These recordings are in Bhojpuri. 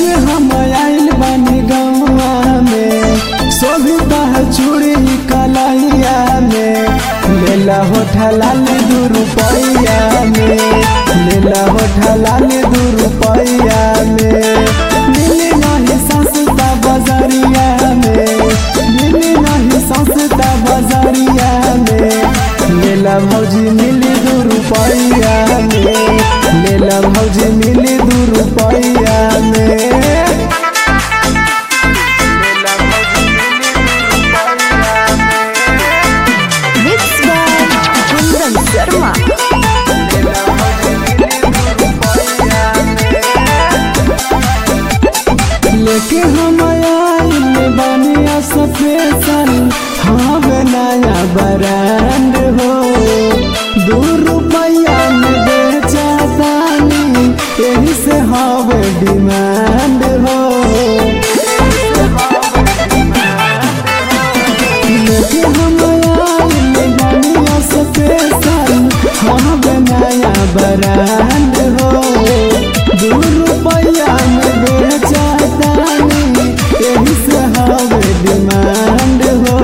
बेचे हम आइल बानी गौआ में सोभिता है चूड़ी कलैया में लेला होठा लाल दू रुपैया में लेला होठा लाल दू रुपैया में मिली नहीं सस्ता बजरिया में मिली नहीं सस्ता बजरिया में लेला भौजी मिली दू रुपैया में लेला भौजी मिली दू रुपैया में Mixed by Kundan Sharma. लेके हम आइल बनिया स्पेशल हाँ नया ब्रांड हो दू रुपया में बेचा तानी यही से हवे डिमांड हो लेके हम आइल बनिया स्पेशल हाँ नया ब्रांड हो दू रुपया में बेचा तानी यही से हवे डिमांड हो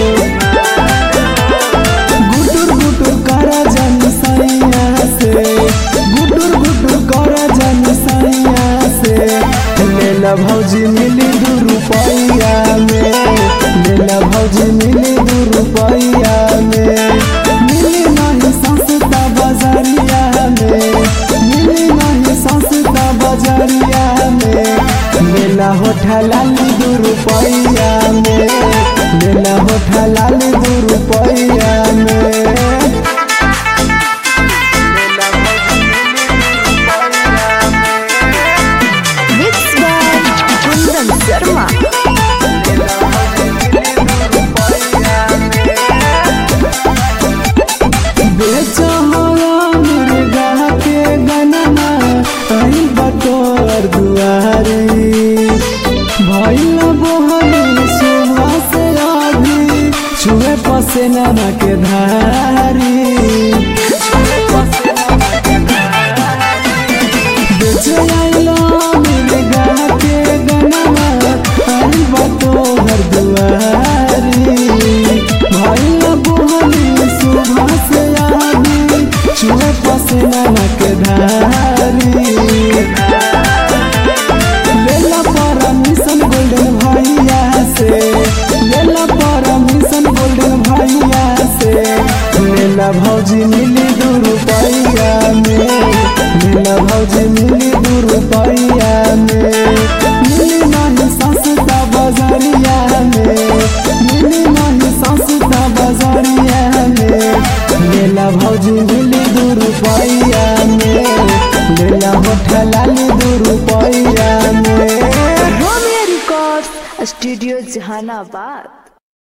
गुटुर गुटुर करा जन सैया से गुटुर गुटुर करा जन सैया से लेला भौजी मिली दू रुपैया में लेला भौजी मिली दू रुपैया में मिली नहीं सस्ता बजरिया में मिली नहीं सस्ता बजरिया में लेला होठा लाली दू रुपैया में लेला होठा लाली दू रुपैया में Mixed by Kundan Sharma. बेचो हवा मुर्गा के गनमा आई बटोर दुआरी भैल बोहनी सुबह से अभी छुए पसेना के धारी बेचो आइलो मुर्गा के गनमा आई बटोर दुआरी भैल बोहनी सुबह से अभी छुए पसेना के धारी लेला परमिशन गोल्डन भैया से लेला परमिशन गोल्डन भैया से लेला भौजी मिली दू रुपैया में लेला भौजी मिली दू रुपैया में मिली नहीं सस्ता बजरिया में मिली नहीं सस्ता बजरिया में लेला भौजी मिली दू रुपैया में लेला होठा लाली दू रुपैया में Romeo Records, Studio Jahanabad.